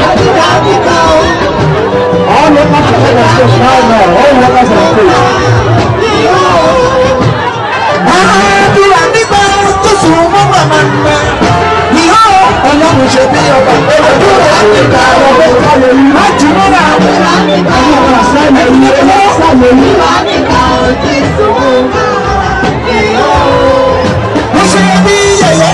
All workers of heaven say now now. All workers of faith. Ọlọ́run ṣe bí ọba olùdókòwò àgbẹ̀ká ọgbẹ́ ìkàlẹ̀ yìí. Láti múra àwọn ọmọ àṣàlẹ̀ yìí ọlọ́sàlẹ̀ yìí. Mo ṣe bí yẹ̀yẹ́.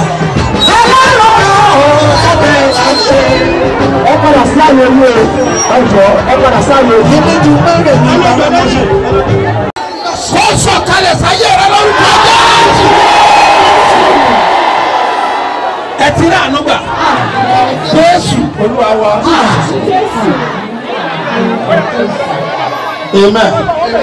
Ẹ padà sí àyè yìí o. Ẹ jọ ẹ padà sí àyè yìí. Ilé ju mẹ́rin ní ìgbà tó ṣe. kó sọ̀kalẹ̀ sáyé rẹ lórúkọ Jésù. ẹ ti rí àánú gbà Jésù Olúwa wa. amen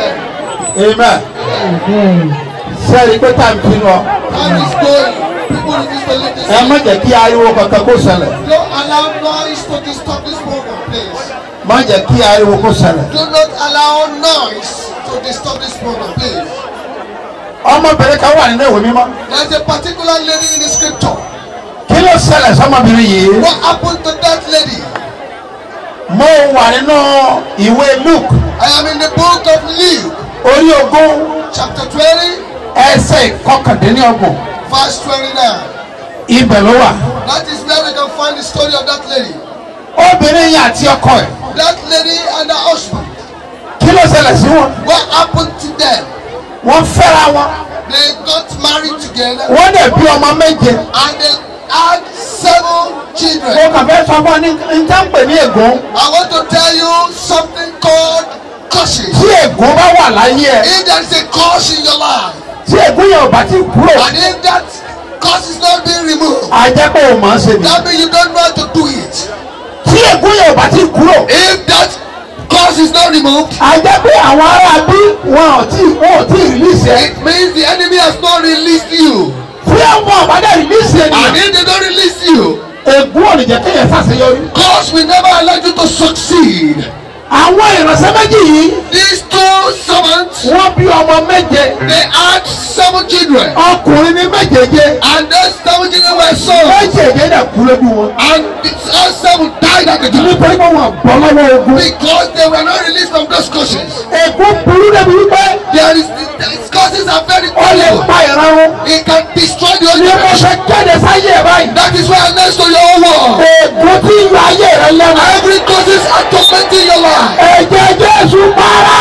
amen sẹ́ẹ̀rì pé tá à ń pinnu ọ Time is going. People in this believe this. ẹ má jẹ́ kí ariwo kankan kó ṣẹlẹ̀ Don't allow noise to disturb this program, please. má jẹ́ kí ariwo kó ṣẹlẹ̀. Do not allow noise to disturb this program, please. ọmọbìnrin kan wà nínú ìwé mímọ́ There's a particular lady in the scripture. kí ló ṣẹlẹ̀ sọmọbìnrin yìí What happened to that lady? mo wà nínú ìwé Luke I am in the book of Luke, orí ogún chapter 20, ẹsẹ̀ ìkọkàndínlọ́gbọ̀n verse 29. ibẹ̀ ló wà. That is where we can find the story of that lady. obìnrin yìí àti ọkọ ẹ̀ That lady and her husband. kí ló ṣẹlẹ̀ sí wọn. What happened to them? wọ́n fẹ́ra wọn They got married together wọ́n dẹ̀ bí ọmọ méje. and they had seven children. mo kàn fẹ́ sọ fún ọ ní njẹ́ ń pè ní ègún. I want to tell you something called curses. tí ègún bá wà láyé ẹ If there is a curse in your life, tí ègún yẹn ò bá ti kúrò and if that curse is not being removed, á jẹ́ pé o máa ń ṣe ni. that means you don't know how to do it. tí ègún yẹn ò bá ti kúrò If that curse is not removed, á jẹ́ pé àwọn ará bí wọn ò tí wọn ò tí ì rìlíìsì ẹ. it means the enemy has not released you. tí àwọn ọ̀bádẹ́ rìlíìsì ẹ And nìyẹn if they don't release you, ègún ò ní jẹ́ kéèyàn ṣàṣeyọrí. curse will never allow you to succeed. àwọn ìránṣẹ́ méjì yìí These two servants, wọ́n bí ọmọ méje they had seven children. ọkùnrin ní méjèèje And those seven children were sons. méjèèje dẹ̀ kú lójú wọn. And the all seven died at the time. nítorí pé wọn bọ́ lọ́wọ́ ogun. Because they were not released from those curses. ègún burú débi wípé There is these curses are very ó lè powerful. pa ìran wọn. It can destroy the ní mo whole ṣe kéde sáyé ẹ báyìí. That is why I'm next to your own wall. ègún tí ń yọ ayé rẹ lẹ́nu. Every curses are tormenting your life. ẹ̀jẹ̀ jésù para.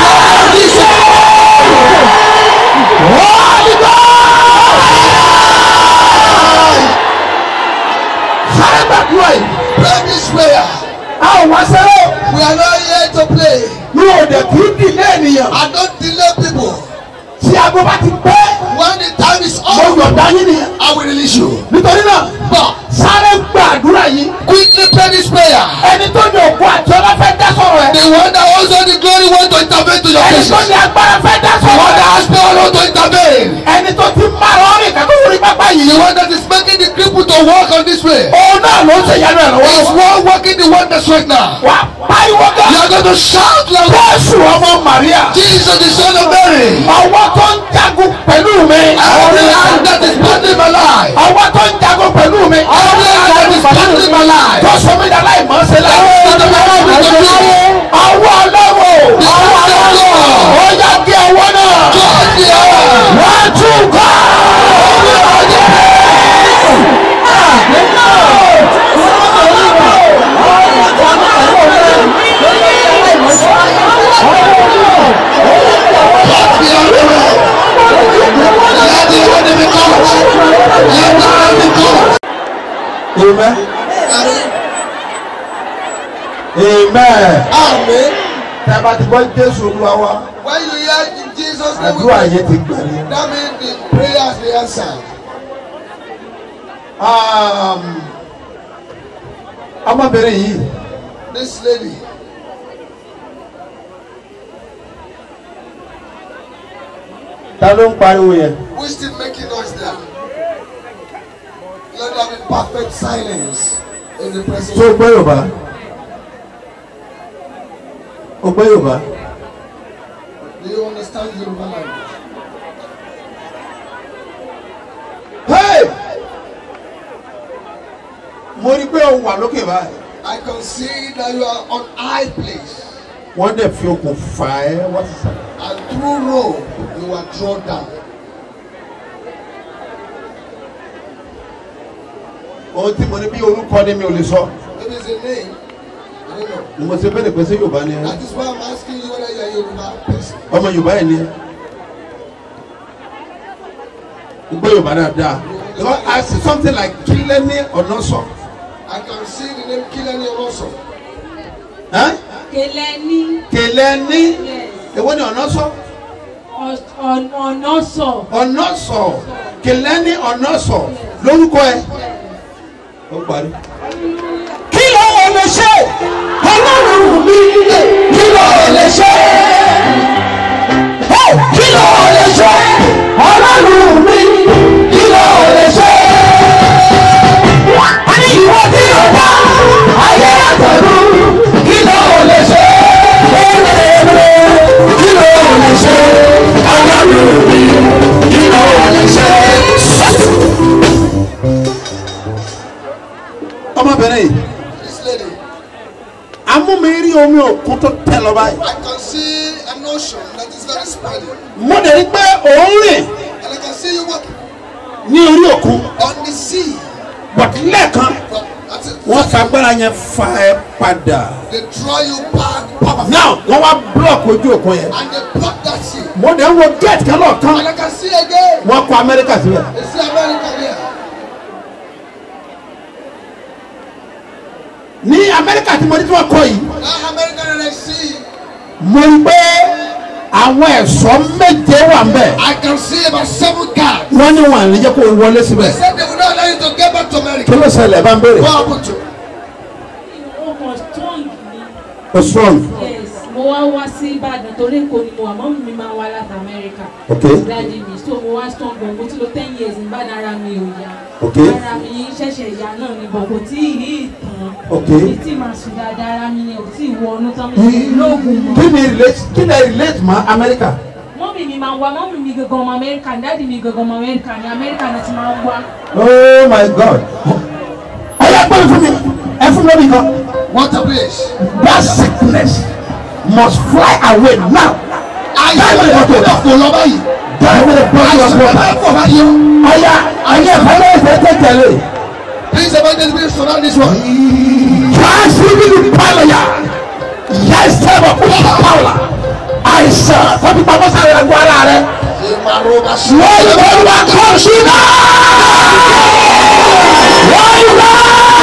Holy Ghost! sáré gbàdúrà yìí. Pray this prayer. a ò wá sẹ́rọ̀. We are not here to play. mi ò dẹ̀ kí í dì lẹ́ẹ̀nìyàn. I don't delay people. tí aago bá ti pẹ́. When the time is mo up, yọ̀ǹda yín nìyẹn. I will release you. nítorí náà But sáré gbàdúrà yìí. quickly pray this prayer. ẹni tó ní òkú àti ọlá fẹ́ dá sọ̀rọ̀ ẹ̀. The one that also the glory want to intervene to your ẹni cases. tó ní agbára fẹ́ dá The one sọ̀rọ̀ that ẹ̀. has power want to intervene. ẹni tó ti má lọ rìn kẹ́kọ̀ọ́ lórí pápá The yìí. one that is making the people to walk on this way. òun náà ló ń ṣe ìyanu ẹ̀ Is lọ́wọ́. one working the wonders right now. wà á pariwo You gan. are going to shout loud. Jésù ọmọ Màríà. Jesus the son of Mary. ọwọ́ tó ń jagun pẹ̀lú mi. Every hand that is battling my life. ọwọ́ tó ń jagun pẹ̀lú mi. Every hand that is battling my life. tó sọ mí dàlá ìmọ̀ ṣe láyé. ọwọ́ ọlọ́wọ́. ọwọ́ ọlọ́wọ́. ó yá kí ọwọ́ náà. God the hour. wọ́n tún kọ́. God the hour. Let the enemy come. Let the enemy come. Amen. Amen. Amen. Tẹ́bà ti gbọ́ Jésù Olúwa wa. When you hear in Jesus name, we Àdúrà pray. yẹn ti gbà ní. that means the prayer has been answered. Um, Ọmọbìnrin yìí, This lady, ta ló ń pariwo yẹn? who is still making noise there? Let there be perfect silence in the presence Tó o of gbọ́ Yorùbá? O gbọ́ Yorùbá? Do you understand Yoruba language? Hey! Mo rí pé o wà lókè báyìí. I can see that you are on high place. wọ́n dẹ̀ fi okùn fà ẹ́ wá sísàlẹ̀. And through rope, you are drawn down. ohun tí mo ní bí orúkọ ni mi ò lè sọ It is a name. I don't know. ni mo ṣe bẹ́ẹ̀ pé ṣé yorùbá ni ẹ That is why I'm asking you whether you are Yoruba person. ọmọ yorùbá yẹn ni ẹ gbọ́ yorùbá dáadáa because I see something like kílẹ́ni ọ̀nà sọ I can see the name Kilani also. Kèlẹ́ní kílẹ́ni yes. èwo ni ọ̀nà sọ Ọ̀- ọ̀- ọ̀nà sọ. ọ̀nà sọ kílẹ́ni ọ̀nà sọ lórúkọ ẹ ó parí. kí ló ò lè ṣe ọlọ́run mi kí ló ò lè ṣe Ó, kí ló ò lè ṣe ọlọ́run mi kí ló ò lè ṣe. a ní ìwọ tí o dá ayé àtọ̀run kí ló ò lè ṣe kí ló ò lè ṣe ọlọ́run mi kí ló ò lè ṣe. ọmọbìnrin yìí This lady, amúmiri omi òkun tó tẹ lọ báyìí I can see an ocean that is very spreading. mo dẹ̀ rí pé òun rìn And I can see you walking ní orí òkun on the sea. but lẹ́ẹ̀kan From, that's it. wọ́n fa agbára yẹn fa ẹ padà They draw you back powerfully. now wọ́n wá block ojú òkun yẹn And they block that sea. mo dẹ̀ ń wo gate kan lọ́ọ̀kan And I can see again. wọ́n kọ amẹ́ríkà síbẹ̀ They see America there. ní amẹ́ríkà tí mo ní tí wọ́n kọ yìí That America that I see, mo rí pé àwọn ẹ̀ṣọ́ méje wà ń bẹ̀ I can see about seven guards. wọ́n ní wọn àlejò kó wọlé síbẹ̀ They said they will not allow you to get back to kí America. ló ṣẹlẹ̀ bá ń béèrè What happened to you? Ó kàn strong ni. o strong Yes. Mo wá wá sí Ìbàdàn torí Èkó ni mo wà. Mọ́mí mi máa wá láti Amẹ́ríkà. Okay. Dáàdi mi. So mo wá strong gan. Mo ti lo ten years ní Ìbàdàn ara mi ò yá. Okay. Ara mi ṣẹ̀ṣẹ̀ yá náà ni bọ̀ kò tí ì rí ìtàn. Okay. Mi tí màá sùn dáadáa ara mi ni ò tí ì wọnú tán mi sì lóògùn mọ́. kí ni relate kí ni relate mọ́ amẹ́ríkà mọ́mì mi máa ń wá mọ́mì mi gangan ọmọ amẹ́ríkà ní dáàdì mi gangan ọmọ amẹ́ríkà ní amẹ́ríkà náà ti máa ń wá. oh my god ọ̀yà gbọ́dọ̀ fún mi ẹ fún mi lórí kan. What a place. that sickness must fly away now. Ayé mi kò tó kò lọ báyìí. Die with a body of Àìsàn water. bẹ́ẹ̀ kò báyìí. Ọ̀yà ayé ìfọwọ́ ìfẹ́ tẹ̀tẹ̀lé. Please evangelist me surround this one. Káàsì nínú pálọ̀yà. Ìyá ìsẹ́bọ̀ kú sí pàwọ̀là. Àìsàn tọ́jú pamọ́ sáré ẹ̀gbọ́n ara rẹ̀. Ìmàrúbà sí. Wọ́n yóò bọ́ wá kọ́ sí náà. Wọ́n yóò bá.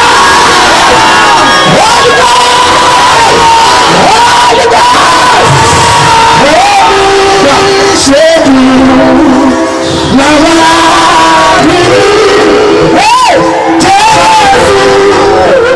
Wọ́n yóò bá. Wọ́n yóò bá. Ṣé làwọn rí? Jésù.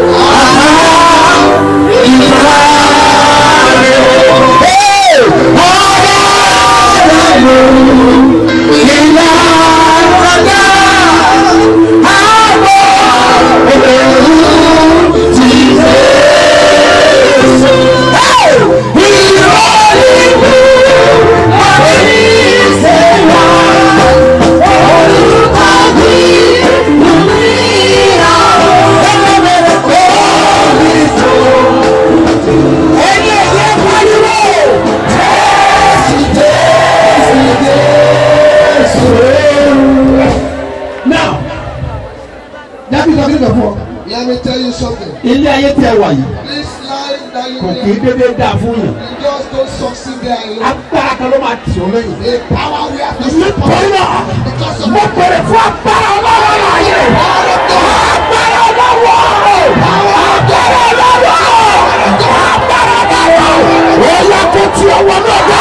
Now, dábì lọ bí lọ́fọ̀, Let me tell you something. ilé ayé tẹ wà yìí, This life that you kò kì í live, dédé dáa fún yàn. you just don't succeed there alone. Agbára kan ló máa tì ọ́ lẹ́yìn. The power we have to Nítorí náà, because of mo bèrè fún agbára ọlọ́wọ́ láàyè. Agbára ọlọ́wọ́! Agbára ọlọ́wọ́! Agbára ọlọ́wọ́! Ó yẹ kó tí ọwọ́ náà dá.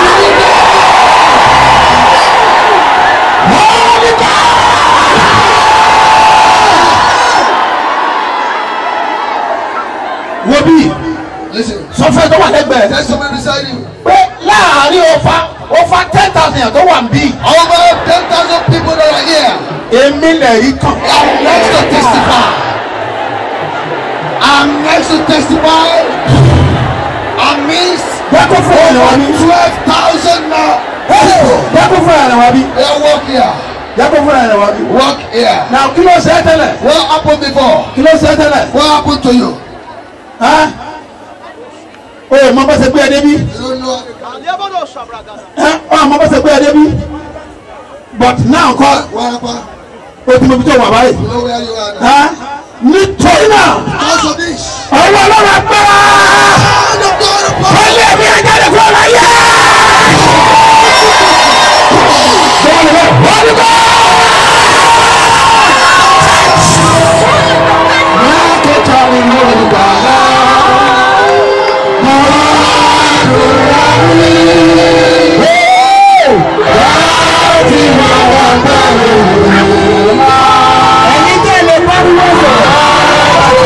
Holy God! Wo bí Listen, sọfẹ́ tó wà lẹ́gbẹ̀ẹ́ there's somebody beside you. pé láàárín ọfà ọfà ten thousand yẹn tó wà ń bí. Over 10,000 people that are here. Èmi lè rí kan. I'm next to testify. I'm next to testify. Amidst Dẹ́kun fún ẹ̀rọ wa bí. 12,000 now. Dẹ́kun fún ẹ̀rọ wa bí. They walk here. Dẹ́kun fún ẹ̀rọ wa bí. Walk here. Nà kí ló ṣe é tẹ́lẹ̀? What happened before? Kí ló ṣe é tẹ́lẹ̀? What happened to you? ẹ́ o ò mọ bá ṣe gbé ẹ débi You don't know. ẹ́ ọ àmọ́ bá ṣe gbé ẹ débi but now kọ́ Warapa. o ti mọ ibi tó wà báyìí You know where you are now. ẹ́ nítorí náà Because of this. ọwọ́ ọlọ́run agbára And the God of power. ilé mi ajáde kúrò láyé. ẹ̀yin tẹ́ lè pariwo sọ̀rọ̀.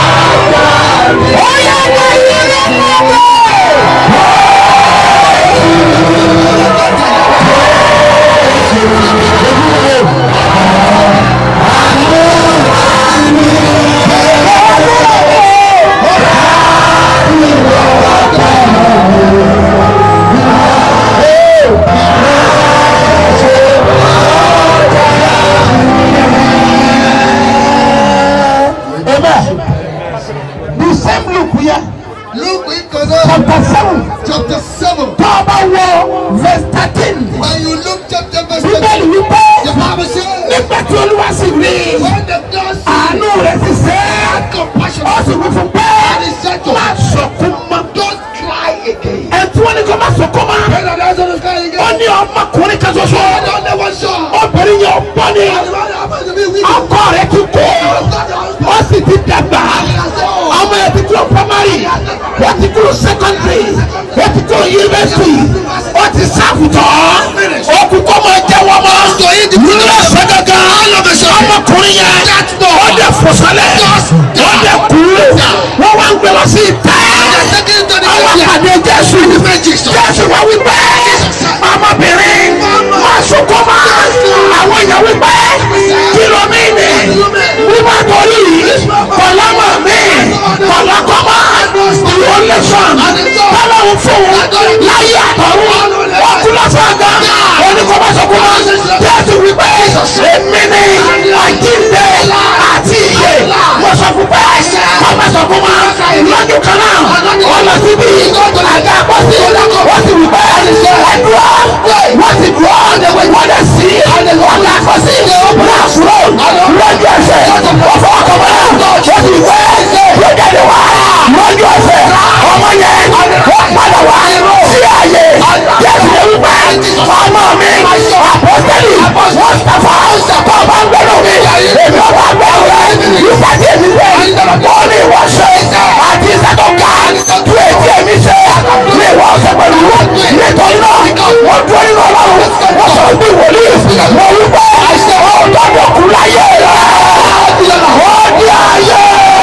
Amen. The same look here, Luke in Kana, chapter seven, chapter 7. tó o bá wọ verse thirteen. When you look chapter verse Bíbélì 13, wípé the Bible says, nígbà tí olúwa sì rí when the God sees àánú rẹ̀ sì ṣe é. compassion, ó sì wí fún pé and he said to má her, sọkún mọ́. don't cry again. ẹ̀ tí wọ́n ní kó má sọkún mọ́. When the answer is crying ó again, ní ọmọkùnrin kan ṣoṣo. I don't know what's wrong. obìnrin yẹn ọgbọ́n ni. And what happened to me with you? ọkọ rẹ̀ ti kú. ó sì ti dàgbà. ọmọ yẹn ti kúrò primary. ó ti kúrò secondary. ó ti kúrò university. ó ti sáfùtọ̀. ó kú kó máa jẹ́wọ́ mọ́. lọ́sẹ̀ gangan. ọmọkùnrin yẹn. ó dẹ̀ fòsálẹ̀. ó dẹ̀ kú. wọ́n wá ń gbé lọ sí ìtẹ́. àwọn àpàdé jésù. jésù wá wípé. ọmọbìnrin. má sunkún mọ́. àwọn èèyàn wípé. kí ló mí ni. wípé torí kọ̀lámọ̀ mi. kọ̀lákọ́mọ́. ìwọ lè sàn. tọ́lọ́hún fún un. láyé àtọ̀run. ó kú lọ́sàn gan. oníkọ́mọ́ sunkún mọ́. jésù wípé. èmi ni àjíǹde àti ìyè. mo sọ fún pé. kọ́mọ́ sunkún mọ́. lọ́jọ́ kan náà. ó lọ síbi. àga àpọ́sí. ó sì wípé. ẹ̀dùn wọ́n ti dùn ọ́ wọ́n lè sí ọ̀gá àkọsí láàfúrò lọ́jọ́ ẹsẹ̀ wọ́n fọwọ́ kọ́ mọ́ wọ́n ti wẹ́ yóò jáde wá lọ́jọ́ ẹsẹ̀ ọmọ yẹn wọ́n padà wá sí ààyè jẹ́sí lè wípé ọmọ mi àpọ́sẹ́lì wọ́n sàfà kọ́ ọba ń gbẹ́rù mi èmi ọba ń gbẹ́rù rẹ̀ nípa tí èmi ṣe wọ́n ní ìwọ ṣe àti ìṣẹ́tọ̀ ká tú ètí èmi ṣe ní ìwọ ọ̀sẹ̀ pẹ̀lú nítorí náà wọ́n dúró nínú ọlọ́run wọ́n sọ bí wòlíì wọ́n wí pé ọ̀dọ́dọ̀ kú láyé rẹ̀ ó di ayé.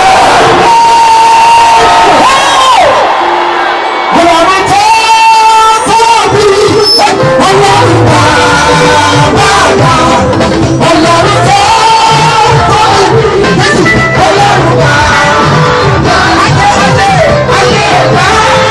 Ọlọ́run tó tóbi, ọlọ́run bàbá wa, ọlọ́run tó tóbi, ọlọ́run bàbá ayé ayé bá.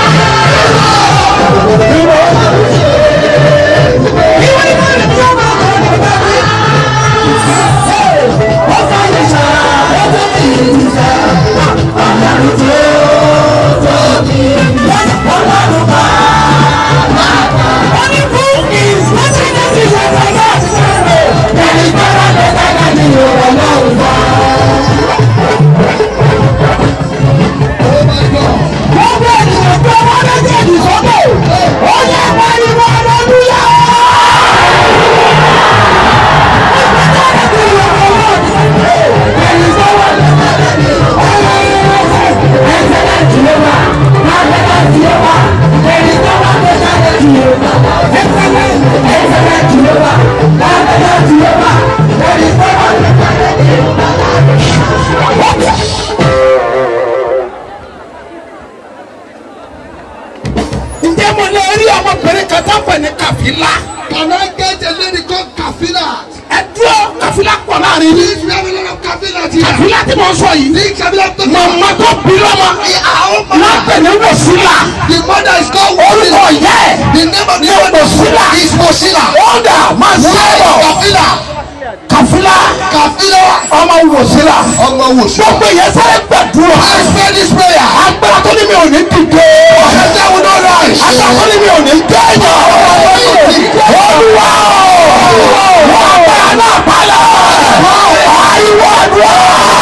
ǹjẹ́ mo lè rí ọmọbìnrin kan tó pè ní kàfílà Can I get a lady called Kafila? ẹ dúró kàfílà pọ̀ láàrin ní Please, we have a lot of Kafila here. kàfílà tí mo sọ yìí The Kafila talking màmá about. tó bí lọ́mọ lápẹ̀ ní wòsílà The mother is called orúkọ Wasila. yẹ The name of the ní mother wòsílà is Wasila. ọ̀dà máa Where is sọ̀rọ̀ Kafila? kàfílà Kàfílà. ọmọ wòsílà Ọmọ wòsàn. gbogbo yẹn sáré gbàdúrà I pray this prayer. agbára tó ní mi ò ní dìde The devil no rise. agbára tó ní mi ò ní dẹ́yìn olúwa wọ́n agbára náà palẹ̀ àìwọ́ àdúrà.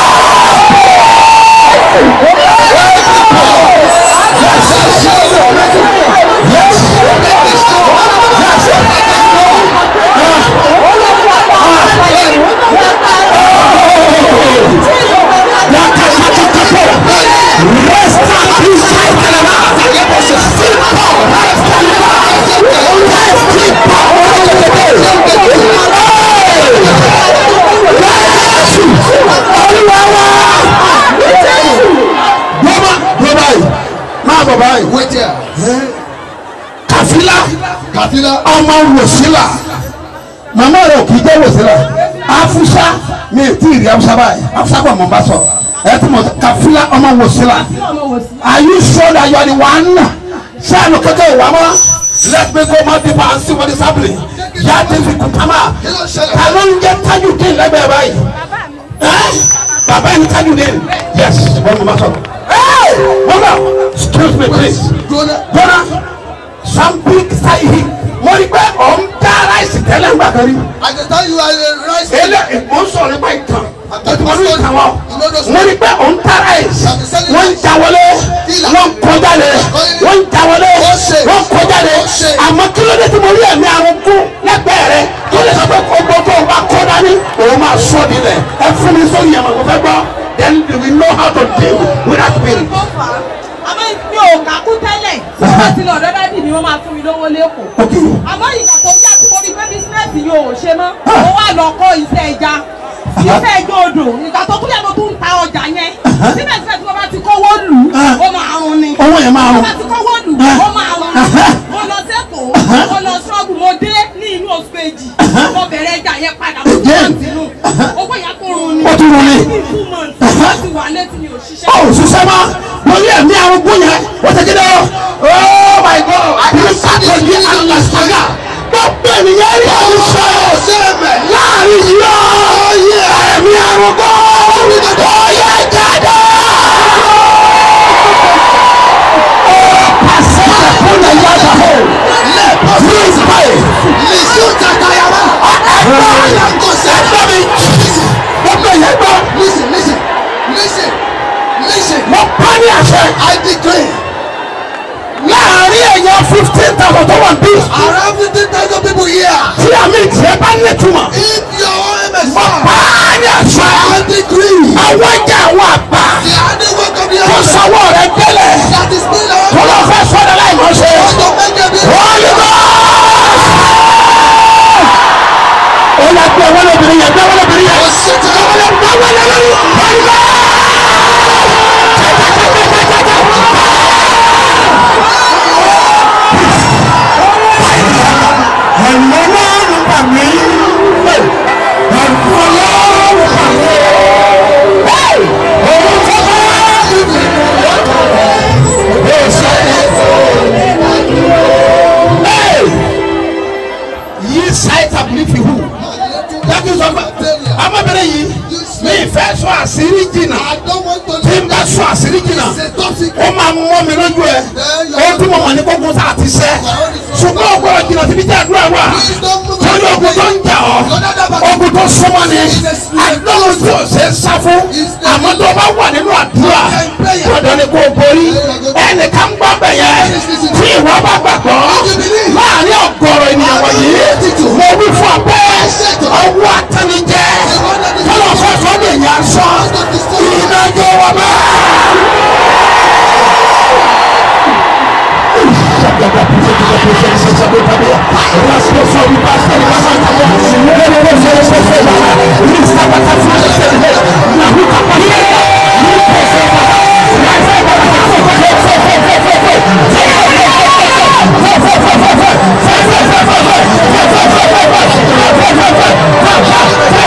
Bọ́bá bọ́bá yìí máa bọ̀ báyìí. Wait here. Kàfílà Kàfílà. ọmọ wòsílà màmá rẹ̀ ò kì í jẹ́ wòsílà afusa mi ì tí ì rí afusa báyìí afusa kò mọ̀ n bá sọ ẹ tí mo Kàfílà ọmọ wòsílà ọmọ wò sí. are you sure that you are the one sẹ́ẹ̀nù kékeré wà mọ́ let me go more deeper and see what is happening yàtí fi kùtàmà Kí ló ṣẹlẹ̀? ta ló ń jẹ́ Tajudeen lẹ́gbẹ̀ẹ́ báyìí ẹ́ bàbá yìí Tajudeen yes wọ́n mọ̀ bá sọ. Hey! hold on excuse me please Gbóná. gbọ́dọ̀ some big style mo rí pé ọ̀ ń dá ráìsì tẹ́lẹ̀ ń gbà kan rí I can tell you I will rise. ele mo ń sọ̀rọ̀ nípa ìtàn ìtàn ìtàn wọn mo rí pé ọ̀ ń dá ráìsì wọ́n ń já wọlé wọ́n ń kọjá lé wọ́n ń já wọlé wọ́n ń kọjá lé àmọ́ kí ló dé tí mo rí ẹ̀mí àrùn kú lẹ́gbẹ̀ẹ́ rẹ tó lè sọ pé gbogbo tó o bá kọ́ dání òun máa sọ nílẹ̀ ẹ fún mi sórí yẹn mo fẹ́ gbọ́ then we know how to deal with that spirit. àmọ́ mi ò kàkú tẹ́lẹ̀ tí wọ́n bá ti lọ ọ̀dọ́ dádì mi wọ́n máa fún mi lówó lẹ́kọ̀ọ́. Okay. àmọ́ ìgbà tó yá tí mo rí pé bísínẹ́sì yóò ò ṣe mọ́ mo wá lọ kọ́ iṣẹ́ ẹja iṣẹ́ ẹjọ́ odò ìgbà tó kúlẹ̀ mo tún ń ta ọjà yẹn síbẹ̀síbẹ̀ tí wọ́n bá ti kówó lù ú ó máa rún ni owó yẹn máa wọ́n rún. bá ti kówó lù ú ó máa rún ni mo lọ sẹ́kọ̀ọ́ mo lọ ṣọ́ọ̀bù mo dé ní inú oṣù kejì mo bẹ̀rẹ̀ ẹja yẹn padà mo tún Again. wọ́n sínú owó yẹn kò rún ni Ó tún rún ni. Ní two months wọ́n ti wà létí mi ò ṣiṣẹ́. ó ṣiṣẹ́ mọ́ mo ní ẹ̀mí arúgbó yẹn ó ti kéde ọ́ oh my god àti sátọ̀dì alàsàgà gbogbo ènìyàn rí àwùjọ láàrin yìí ó ẹ̀mí arúgbó ó yẹ jáde. ó pàṣẹ fún ẹ̀yà àgbàfọ̀ please pray Listen tatayara. ẹ̀gbọ́n ẹ̀gbọ́n mi gbogbo ènìyàn gbọ́ Listen, listen, listen, listen. mo pa ní àṣẹ I decree láàrin èèyàn fifteen thousand tó wà bí. around fifteen thousand people here. tí àmì ìtìyẹ bá nítumọ̀. If your own is mo pa á ní àṣà. I decree àwọn ẹja àwọn àgbà. the handiwork of the kó earth sọwọ́ rẹ délẹ̀. that is still on kó lọ fẹ́ sọ́dọ̀ láì mọ̀ ṣe. to make them be Holy Ghost. ó yà gbé wọlé obìnrin yẹn gbé wọlé obìnrin yẹn. gbé wọlé gbé wọlé lórí. Holy Ghost. ẹ̀mí ọlọ́run bà mí. ẹ̀mí ọlọ́run bà mí. òun tó bá yóò ṣe é. yí sáìtà bìlífì hù. dájú sọ fún ọmọbìnrin yìí mi ìfẹ́ sọ àṣírí jìnnà I don't want to tí n bá sọ àṣírí jìnnà It's a top secret. ó máa mọ́ mi lójú ẹ ó tún mọ̀ wọ́n ní kókó tá a ti sẹ́ ṣùgbọ́n ọgbọ́n jìnnà síbi tí àdúrà wà torí ogun tó ń jà ọ́ ogun tó súnmọ́ ni àdúrà tí ò ṣe é sá fún àmọ́ tó bá wà nínú àdúrà lọ́dọ̀ ni kò borí ẹnìkan gbọ́ bẹ̀ yẹn tí ìwọ bá gbàgbọ́ láàrin ọ̀gọ̀rọ̀ ènìyàn wọ̀nyí mo wí fún ọ pé ọwọ́ àtẹnijẹ́ tọ́lọ̀ fọ́fọ́ lè yàn sọ ìdájọ́ wọn bẹ́ẹ̀. Hey!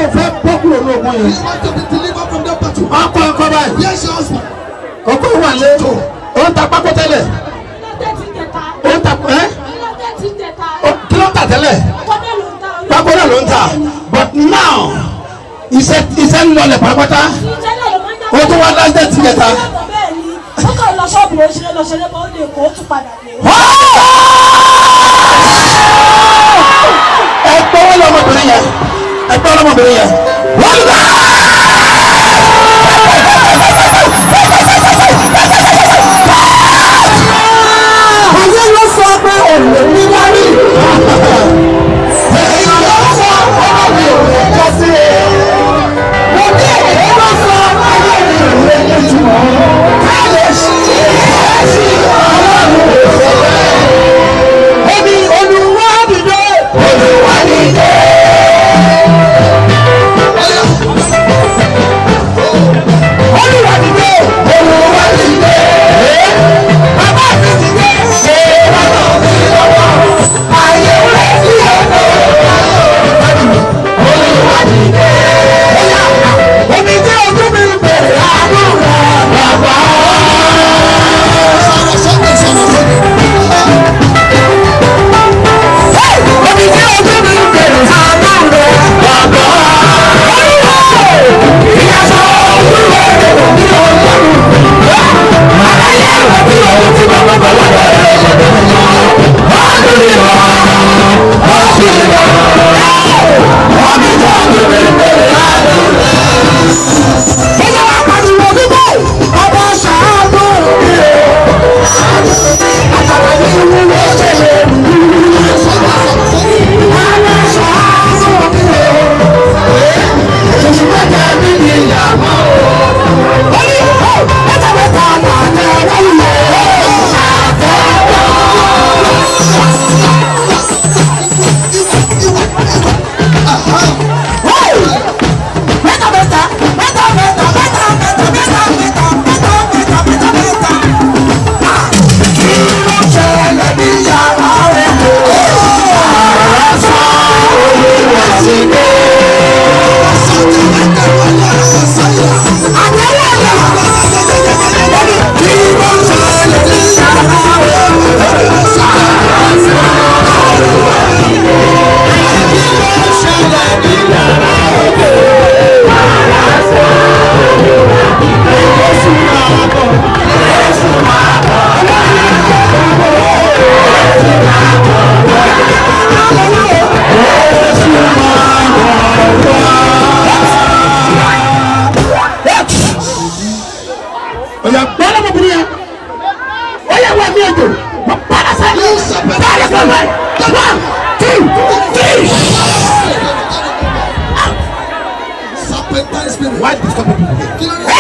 fẹ́ bọ́ kúrò ní ogun yẹn. He wants to be delivered from that battle. ọkọ ọkọ báyìí Yes, your husband. ọkọ wà lé ó ń ta pákó tẹ́lẹ̀ ó ń ta ẹ́ ó- kí ló ń tà tẹ́lẹ̀ pákó náà ló ń tà but now iṣẹ́ iṣẹ́ ń lọlẹ̀ pátápátá ó tún wá láńdẹ̀ tì yẹta. ó kàn lọ ṣọ́ọ̀bù ó ṣeré lọ ṣeré bọ́ ó lè kó ó tún padà dé. ẹ gbọ́wọ́ lọ́mọbìnrin yẹn ẹ gbọ́wọ́ lọ́mọbìnrin yẹn wọ́n lù ayé ló sọ pé òun ní wárí. èèyàn ló sọ ọmọ mi ò lè jọ sí i. mo ní èyí ló sọ ayé mi ò lè lè jù ọ́. ká lè ṣí ẹ ṣí ọlọ́run ò sọ bẹ́ẹ̀. èmi olùwà dìde. olùwà dìde. olùwà dìde. olùwà dìde. bàbá mi dìde. ṣé bàbá mi lọ́wọ́. ayé rẹ̀ sí ọ̀dọ̀. olùwà dìde. èmi jẹ́ ojú mi bèrè àánú rẹ̀ bàbá. Sọ̀rọ̀ sókè sọ̀rọ̀ sókè. èmi jẹ́ ojú mi bèrè àánú rẹ̀ bàbá. ìyàsọ́ olúwa rẹ̀ wò ní ọlọ́run. àlàyé rẹ̀ bí ohun tí bàbá bàbá rẹ̀ lọ́dọ̀ mọ́. Hallelujah. Hallelujah. Ọmọ ìjọ ojú mi bèrè àánú rẹ̀. Bọ́lá wa pariwo bíbọ̀, ọba ṣàánú mi o. Àtàwọn ẹni wúwo ṣẹlẹ̀ wúwo. Ọba ṣàánú mi o. Èyí mẹ́ta mi ni ìyàwó o. Ó ní ó mẹ́ta mẹ́ta máa tẹ wọ́n lò ó. Mẹ́ta mẹ́ta mẹ́ta mẹ́ta mẹ́ta mẹ́ta mẹ́ta mẹ́ta mẹ́ta mẹ́ta mẹ́ta mẹ́ta. Kí ló ṣẹlẹ̀ ní yàrá rẹ̀ lò? Àrà sọ olúwa sí mi. Kí ló ṣẹlẹ̀ ní yàrá rẹ̀ lò? Oya gbọ́dọ̀ mọ̀ bìnrin yẹn. Oya wà ní ẹjọ́. Mo padà sẹ́yìn. Báyọ̀ fún mi. One, two, three. Serpentine spirit. Why disturb people? Kí ló dé?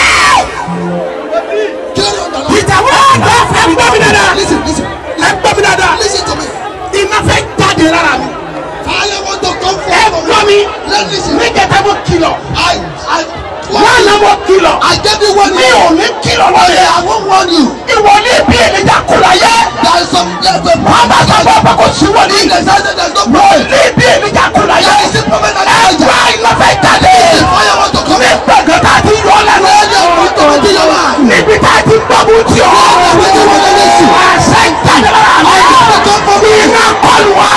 Kí ló dé ọ̀dọ̀ náà? Ìjàwọ́ àgbà ẹ gbọ́ mi dáadáa. Listen, listen. Ẹ gbọ́ mi dáadáa. Listen to me. Iná fẹ́ jáde lára mi. Fire want to come Ẹ forth from gbọ́ you. mi. Let me listen. Níjẹta mo kìlọ̀. I, I, Wọ́n náà mo kìlọ̀. I gave you one Mi year. ò ní kìlọ̀ lọ́yẹ̀. I won't warn you. Ìwọ ní ibi ènìjà kúrò ayé. There is some there's a Wọ́n bá sọ fún ọ̀pọ̀ kò sí wọ́n ní. There's no there's no Mo problem. ní ibi ènìjà kúrò ayé. There is a problem that Ẹ is gbọ́ iná fẹ́ jáde. The fire want to come Mi out. gbẹ̀gàn tá a ti yọ lẹ́nu. Ẹ̀jẹ̀ òkú tó ti yọ wá. Níbi tá a ti gbọ́mú tí o. Ẹ̀jẹ̀ tó wọlé lẹ́sìn. Àṣẹ ìjáde lára mi. Ẹ̀jẹ̀ tó kọ́ mi. Iná kọlù wá.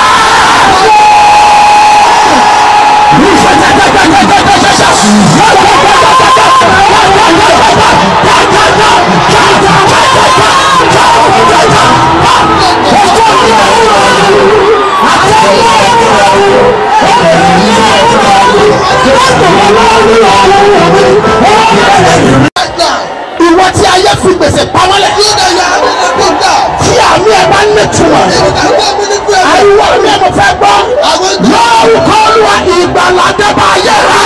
Right now. Ìwọ tí ayé fi gbèsè pamọ́lẹ̀. You that you are having a good time. Tí àmì ẹ̀ bá ní tiwọn. You can go with the prayer. Àìwọ́ mi ẹ̀ mo fẹ́ gbọ́. I will do. Lórúkọ Olúwa ìgbàlódé bá yẹ rà.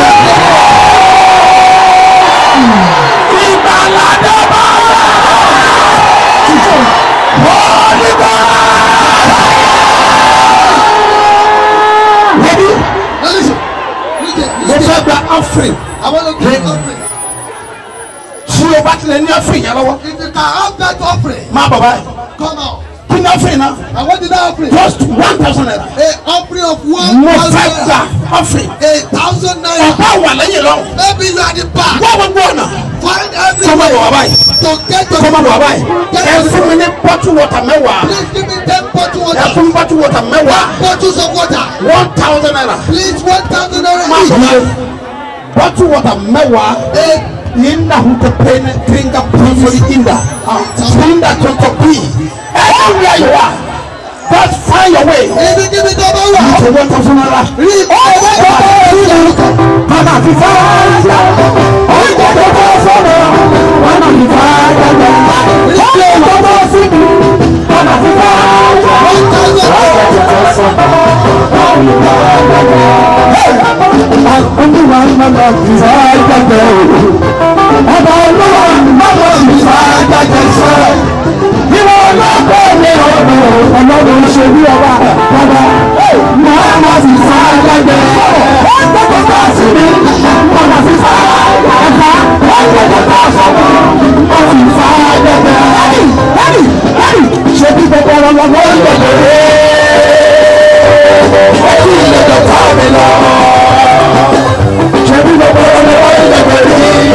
Ìgbàlódé bá yẹ rà. Holy God. Ready? Now listen. Listen. Mo Listen. fẹ́ gba offering. I want to give you offering. Tí o bá tilẹ̀ ní offering yẹn lọ́wọ́. If you can have that offering, Má bọ̀ báyìí. come out. kí ni offering náà And what did that offering? just one thousand naira A offering of one mo thousand fẹ́ gba naira. offering A thousand naira. ọ̀pá wà lẹ́yìn lọ Maybe you are the back. wọ́n gbogbo ọ̀nà Find kọ́ máa bọ̀ wá everywhere báyìí to get your kọ́ máa bọ̀ wá báyìí ẹ fún mi ní bottle water mẹ́wàá Please give me ten bottle ẹ water. fún mi bottle water mẹ́wàá Bottles of water. one thousand naira Please one thousand naira máa bọ̀ each. wá bottle water mẹ́wàá. A Inda hutapene tringa pumfuri inda Trinda tontopi Anywhere you are Just find your way ibi kíbi tó bá wà. Ṣé wọ́n tọ́ fún ara? Rí ọwọ́ tó bá wà. Bàbá fi fáyà Oúnjẹ tó bá fọ́nà Bàbá fi fáyà Oúnjẹ tó bá sí mi Bàbá fi fáyà One thousand naira. Olúwa ń bá fi fáyà jẹ o Ọba olúwa ń bá fi fáyà jẹ sẹ́ Ìwọ ọlọ́pàá mi ọ̀dọ̀ ọlọ́run ṣe bí ọba bàbá máa ma fi fáyà jẹ Oúnjẹ tó bá sí mi Bàbá fi fáyà jẹ Oúnjẹ tó bá sí mi Bàbá fi fáyà jẹ Ẹ̀rì ẹ̀rì ẹ̀rì ṣe bí gbogbo ọ̀rọ̀ lọ́wọ́ ìgbàlódé Ẹ̀rì ìlẹ̀dọ̀ tá mi lọ ṣebí gbogbo ọmọ wọn lè bẹ̀rẹ̀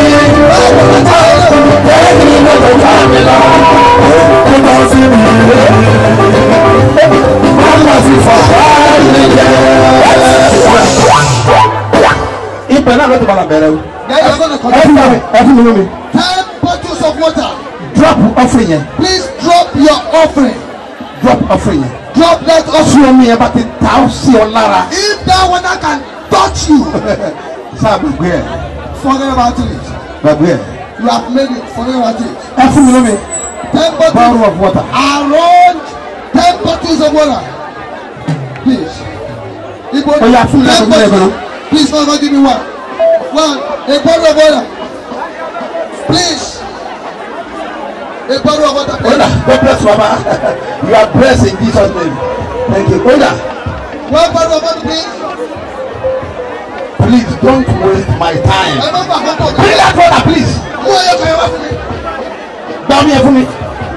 ẹ̀ẹ́dì lọ́dọ̀ ká mi lọ kó lọ sí mi wọ́n lọ sí fọ̀fọ́ mi jẹ́. ibẹ̀ náà ló ti bala bẹ̀rẹ̀ o. Then you're gonna ẹ fún collect mi ẹ fún mi lómi ten bottles of water. drop offering yẹn Please drop your offering. drop offering yẹn. Drop that offering. tí omi yẹn bá ti ta ó sí ọ lára. If that water can touch you, sáà gbàgbé ẹ forget about it. gbàgbé ẹ. You have made it. Forget about it. ẹ fún mi lómi Ten bottles. bottle of water. Around ten bottles of water. Please. Igbo, Oh, yeah, full ten level, full bottles. level. Please, Mama, give me one. One. A bottle of water. Please. A bottle of water. Oda, Please. God bless you, Baba. You are blessed in Jesus' name. Thank you. Oda, One bottle of water, please. please don't waste my time. Ẹ má bà kókó mi. Bring that water, please. Mú ẹyọ kan yẹn wá fún mi. Gba omi yẹn fún mi.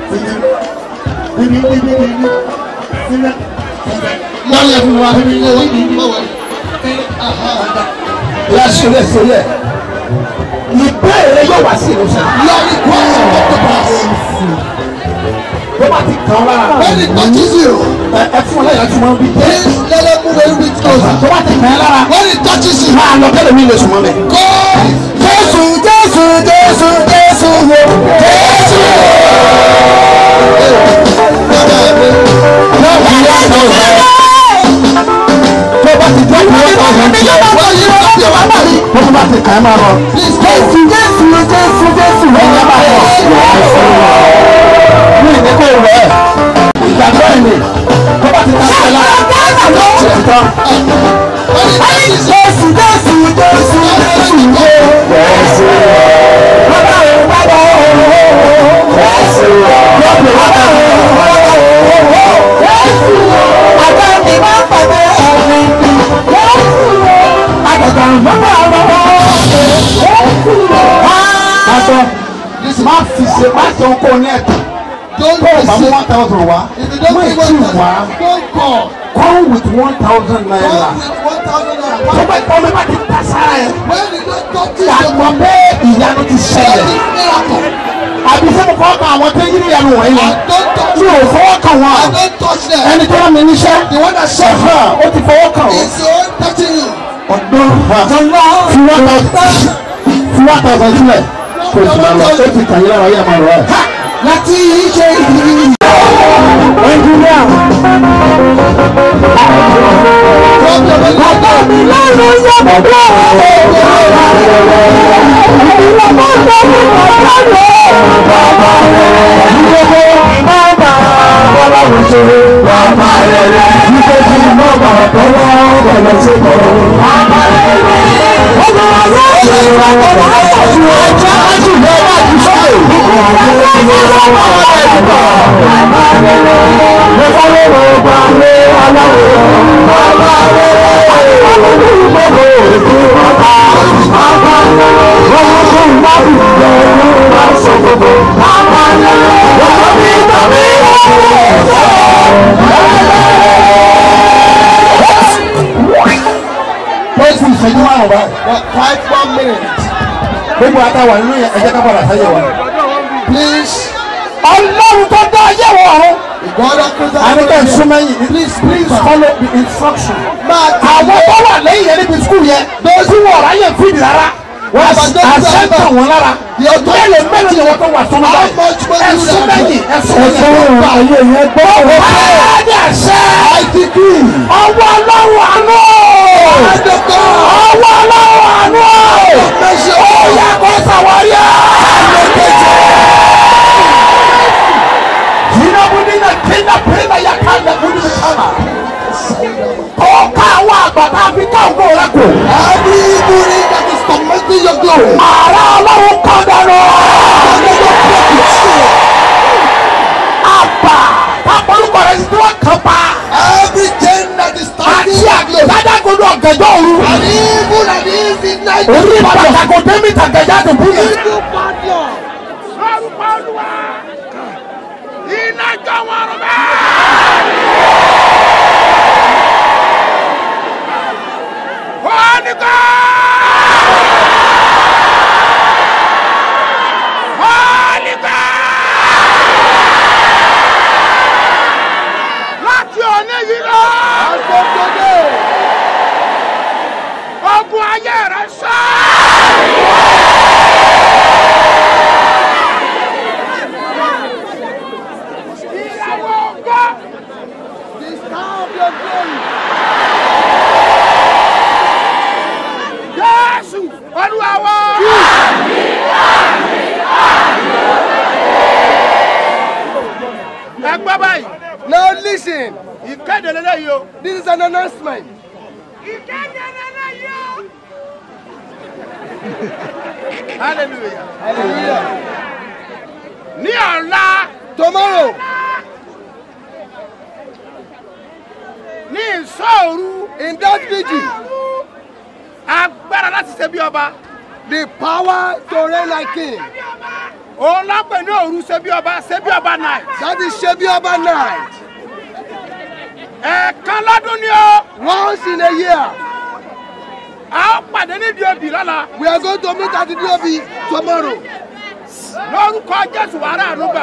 Gba omi yẹn fún mi wá. Má wọlé. Aha. Yà sọ̀rọ̀ sọ̀rọ̀. Ìbéèrè yóò wá sí ìlú sẹ́yìn. Your request will come to pass. Tó bá ti kàn án lára. When it touches you, Ẹ ẹ fún ọlọ́yà tí wọ́n bí. please let them move a little bit closer. Tó bá ti kàn án lára. When it touches you, Máa lọ kẹ́lẹ́ mi lè sùn mọ́ mi. go. Jésù Jésù Jésù Jésù wo. Jésù. Náà wọ́n yá ọ̀dọ̀ rẹ̀. Tó bá ti jẹ́ ìwé ọ̀sán tí ó wá yí ọ̀sán tí ó wá bá mi. Tó bá ti kàn án máa lọ. Jésù Jésù Jésù Jésù wọ́n yá máa lọ. Mi ì ní kó rẹ̀. Ìgbàgbọ́ ẹ̀ ni. Tó bá ti kàn án lára. Ṣé ti tán? When it touches you, Jésù Jésù Jésù Jésù wo. Jésù. Bàbá o bàbá o. Jésù. Lọ́pẹ̀ bàbá o. Jésù. Àgbà mi máa ń pàdé ẹ̀mí. Jésù. Àgbàgbà bàbá o. Jésù. Àgbà má fi ṣe má ṣe oko ní ẹ̀tàn. don't Tó o bá mú miss one it. thousand wá, If you don't má give ì tí one wá. thousand, don't call. Come with one thousand naira. Come with one thousand Tó naira. bá tọ́ mi bá ti ta sára ẹ̀. When it don't touch you, Àgbọ̀ pé ìyanu ti there ṣẹlẹ̀. is miracle. àbí sẹ́mu fọwọ́ kan àwọn tó ń yírí ìyanu wọ̀nyí I wọn don't touch tí o fọwọ́ kan I wọn don't touch them. ẹni tó rán mi níṣẹ́ The one that shot you ṣẹ̀fẹ̀ ó ti fọwọ́ kan wọn. is the one touching you. ọ̀dọ́ fi wá tọ̀sán fi wá tọ̀sán sílẹ̀ kò sì máa lọ ó ti kàn yín lára yín àmọ́ rẹ̀. láti ṣe ìdílé. ẹnjìníà Drop your money. bàbá mi lọ́rùn yẹ bàbá rẹ̀. ìlú mọ́tò mi bàbá rẹ̀. bàbá rẹ̀. ìdílé bàbá bọ́lá mi ṣe bàbá rẹ̀. ìdílé bàbá bọ́lá bọ́lá ṣe bọ̀. bàbá rẹ̀. ọmọ ọlọ́run ṣe bàbá rẹ̀. ọjọ́ àti ìjọba ti sọ̀rọ̀. bàbá rẹ̀. Thank you. dáhùn báyìí. Well, Five more minutes. gbogbo àtàwà nínú yẹn ẹ jẹ́ ká padà sáyé wa. Please. ọlọ́run tó dá ayé wọ̀ ọ̀run. The God of Christ. àníkẹ́ ìsúnmẹ́yìn ní Please, please. follow the instruction. Máa àwọn tó wà lẹ́yìn yẹn níbi skul yẹn tí wọ́n ráyè fìdí rárá wọ́n àṣẹ tàn wọ́n lára mélòó mélòó ni wọ́n tó wà sọ́nù báyìí ẹ̀sùn mẹ́yìn ẹ̀sùn mẹ́yìn ayé yẹn gbọ́ wọ́n bá ní àṣẹ ọwọ́ ọlọ́run àánú ọwọ́ ọlọ́run àánú ó yẹ kó sàwárí jinabudina kina pina ya kanda kuni kama ọ̀ka àwọn àgbàdo àfi káwọn rẹ kù. Everybody that is tormenting your glory. Ààrẹ ọlọ́run kan dànù. Àbà pápálùkọ̀ rẹ̀ tí wọ́n kàn pa. Everything that is Àti tormenting your glory. àgbàdàgodo ọ̀gẹ̀dọ̀ òru. And even at the night. Orí pàtàkì tẹ́mí tàgẹ̀já tó bú yẹn. Lórúkọ Olúwa, iná jọ wọn rún bẹ́ẹ̀. Holy God! Holy God! Láti òní yìí lọ. Ogun ayé rẹ̀ sá. Ìràwọ̀ ògo. The star of your glory. Jésù Olúwa wa. Ẹ gbọ́ báyìí. Now listen. Ìkéde lélẹ́yìí o. This is an announcement. Ìkéde lélẹ́yìí o. Hallelujah. Hallelujah. Ní ọ̀la Tomorrow, ní ìsọ̀rù in that vigil, agbára láti ṣe bí ọba. the power to reign like king. Òun lápẹ̀ ní òru ṣe bí ọba ṣe bí ọba night. That is Shebiaba night. Ẹ̀ẹ̀kan lọ́dún ni o. Once in a year, A ó pàdé nídìí òbí lọ́la. we are going to meet at the DOB tomorrow. Lórúkọ Jésù wàrà ànúgbà.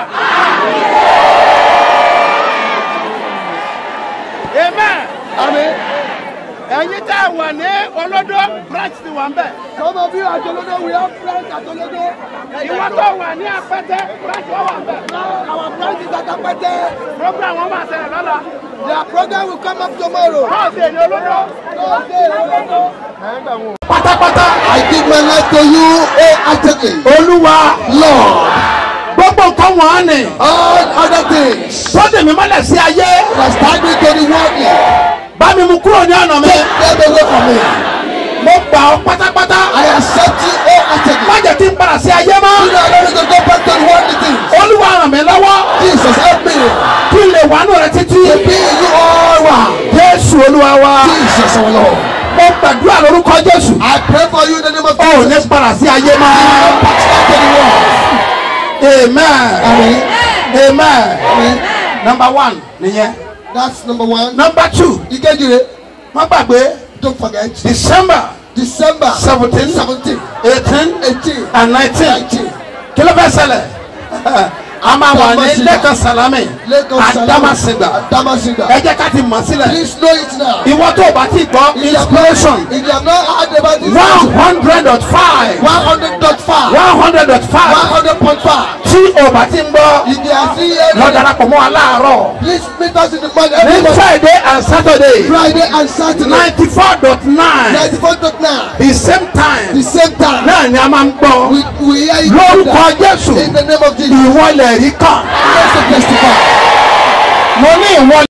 Amen. Amen. Ẹ̀yin tẹ́ ẹ wà ní olódó branch ti wà ń bẹ̀. Some of you at Tolodo, we have branch at Tolodo. Ìwọ́n tó wà ní apẹ́tẹ́ branch wọ́n wà ń bẹ̀. Now our branch is at Apete. Program wọn máa ṣẹlẹ̀ lọ́la. Their program will come up tomorrow. Bọ́ọ̀sì ní olódó. Thursday, Tolodo. Pátápátá. I give my life to you wholeheartedly. Olúwa Lord, gbogbo nǹkan wọ̀n ni. all other things Sọ́dẹ̀ mi mọ́lẹ̀ sí ayé. that stand me to the worldly, Bá mi mú kúrò ní ọ̀nà mi. take them away from me. Mo gbà ọ́ pátápátá. I accept you wholeheartedly. Má jẹ́ kí n padà sí ayé You mọ́. don't allow me to go back to the worldly things. Olúwa ràn mí lọ́wọ́. Jesus, help me Kí n lè wà nù rẹ títí. to be in you all round. Jésù Olúwa wa. Jesus, our Lord. Mo gbàdúrà lórúkọ Jésù. I pray for you in the name of O ò ní Jesus. padà sí ayé mọ́. Back to the world. Amen. Amen. Amen. Amen. Number one nìyẹn. That's number one. Number two. Ìkejì, Má gbàgbé don't forget. December December seventeen, 17, eighteen 18, and nineteen. 19. Kí ló fẹ́ ṣẹlẹ̀? A máa wà ní Adamasingba. Lẹ́kan Salami. Lagos Adamasingba. Adamasingba. Ẹ jẹ́ ká ti mọ̀ sílẹ̀. Please know it now. Ìwọ tó o bá ti gbọ́ If you have inspiration not, if you have not heard about this, one hundred dot five 100.5, one hundred dot five 100.5. tí o bá ti ń gbọ́ If you are still lọ here, darapọ̀ mọ́ wa láàárọ̀ please meet us in the morning ní every morning, Friday and Saturday Friday and Saturday, ninety four dot nine 94.9. the same The time same time, náà ni a máa ń gbọ́ we, we hear you lórúkọ Jésù in the name of Jesus. ìwọlẹ̀ rí kàn Let's testify. mo ní ìwọlẹ̀.